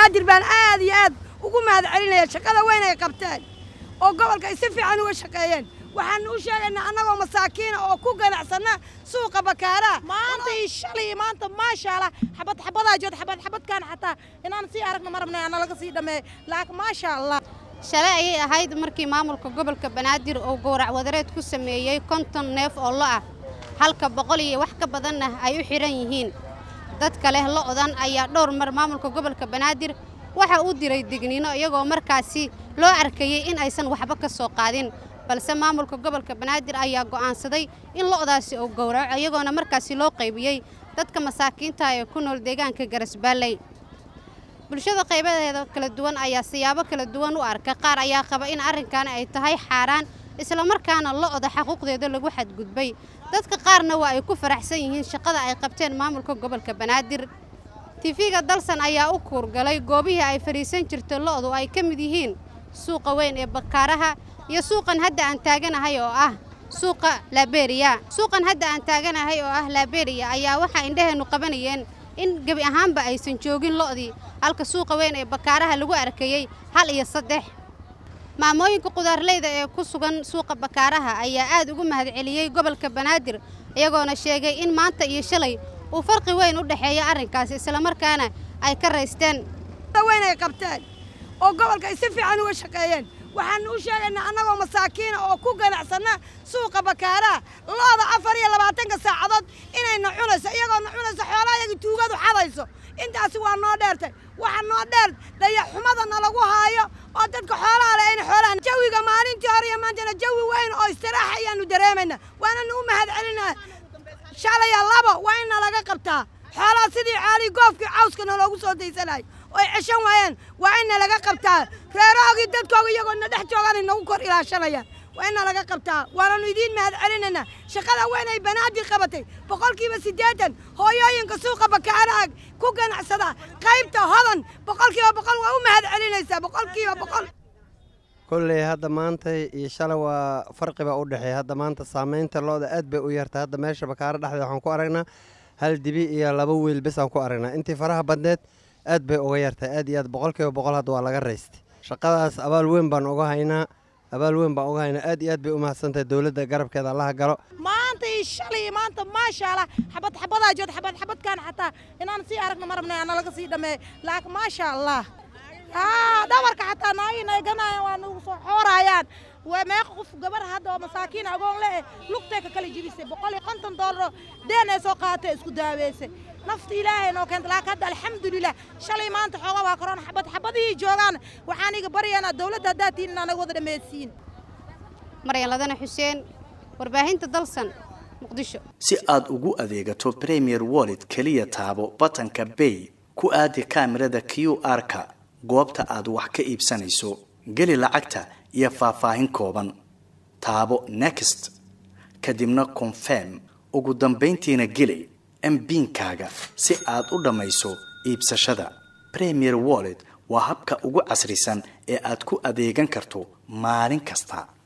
banaadir baan aad iyo aad ugu mahad celinaya shaqada weyn ay qabteen oo gobolka ay si fiican uga shaqeeyeen waxaan u sheegaynaa annagoo masaakiina oo ku ganacsanna suuqa bakaaraha maanta iyo shalay iyo maanta maasha allah xabad xabadaa jood xabad xabadkaan xataa inaan sii aragno ma rabnay ana laga sii dhameeyo laakiin maasha allah shalay ayay ahayd markii maamulka gobolka banaadir uu gowrac wadareed ku sameeyey konton neef oo lo ah halka boqol iyo wax ka badanna ay u xidhan yihiin dadka leh lo'dan ayaa dhowr mar maamulka gobolka banaadir waxa uu diray digniino iyagoo markaasi loo arkayey in aysan waxba ka soo qaadin balse maamulka gobolka banaadir ayaa go'aansaday in lo'daasi uu gowraco iyagoona markaasi loo qaybiyey dadka masaakiinta ee ku nool deegaanka garasbaalley bulshada qaybadeeda kala duwan ayaa siyaabo kala duwan u arka qaar ayaa qaba in arrinkaani ay tahay xaaraan islamarkaana lo'da xaquuqdeeda lagu xadgudbay dadka qaarna waa ay ku faraxsan yihiin shaqada ay qabteen maamulka gobolka banaadir tifiga dalsan ayaa u kuurgalay goobihii ay fadhiisan jirtay lo'du ay ka mid yihiin suuqa weyn ee bakaaraha iyo suuqan hadda aan taaganahay oo ah suuqa laberiya suuqan hadda aan taaganahay oo ah laberiya ayaa waxaa indhaheennu qabanayeen in gebi ahaanba aysan joogin lo'dii halka suuqa weyn ee bakaaraha lagu arkayey hal iyo saddex maamooyinka qudaarleyda ee ku sugan suuqa bakaaraha ayaa aad ugu mahadceliyey gobolka banaadir iyagoona sheegay in maanta iyo shalay uu farqi weyn u dhexeeya arrinkaasi islamarkaana ay ka raysteen weyn ay qabteen oo gobolka ay si fiican uga shaqeeyeen waxaan u sheegaynaa annagoo masaakiina oo ku ganacsanna suuqa bakaaraha looda afar iyo labaatanka saacadood inayna cunayso iyagoona cunayso xoolaha iyaga tuugadu xadayso intaasi waa noo dheertay waxa noo dheer dayaxumada nalagu haayo oo dadka xoolaha leh ayna xoolaha jawiga maalintii hore iyo maantana jawi weyn oo istiraaxa ayaanu dareemaynaa waananu u mahad celinaa shalaya labo waa in nalaga qabtaa xoolaha sidii caalii goofkii cawska naloogu soo daysanayo oy ceshan waayeen waa in nalaga qabtaa reerahoogii dadkooga iyagoo na dhex joogaan nagu kor ilaashanayaan waa in nalaga qabtaa waananu idiin mahad celinaynaa shaqada weyn ay banaadir qabatay boqolkiiba siddeetan hooyooyinka suuqa bakaaraha ku ganacsada qaybta hodan boqolkiiba boqol waa u mahad celinaysaa boqolkiiba boqol kolley hadda maanta iyo shalay waa farqiba u dhexeeya hadda maanta saamaynta looda aad bay u yartay hadda meesha bakaaro dhexdeed waxaan ku aragnaa hal dibi iyo laba wiil bes aan ku aragnaa intii faraha badneed aad bay uga yartahay aad iyo aad boqolkiiba boqol hadda waa laga raystay shaqadaas abaal weyn baan uga haynaa abaal weyn baan uga haynaa aad iyo aad bay u mahadsantahay dowladda garabkeeda allaha galo maanta iyo shalay iyo maanta maasha allah xabad xabadaa jood xabad xabadkaan xataa inaan sii aragno ma rabnay ana laga sii dhameeyo laakiin maasha allah haa dhabarka xataa naagina ay ganayaan waa nagu soo xoorayaan waa meeqa qof gabar hadda oo masaakiin agoon le eh lugtay ka kala jibisay boqol iyo konton doolaro deen ay soo qaadatay isku daaweysay nafta ilaahay noo keenta laakiin hadda alxamdulilah shalay maanta xooga waa korona xabad xabadihii joogaan waxaan iga baryaynaa dowladda haddaad tihin inaa naga wada dhammaysiin maryan ladana xuseen warbaahinta dalsan muqdisho si aad ugu adeegato premier wallet keliya taabo batanka bay ku aadi kaamirada q r-ka goobta aad wax ka iibsanayso geli lacagta iyo faahfaahin kooban taabo next kadibna confirm ugu dambayntiina geli mbiinkaaga si aad u dhammayso iibsashada premier wallet waa habka ugu casrisan ee aad ku adeegan karto maalin kasta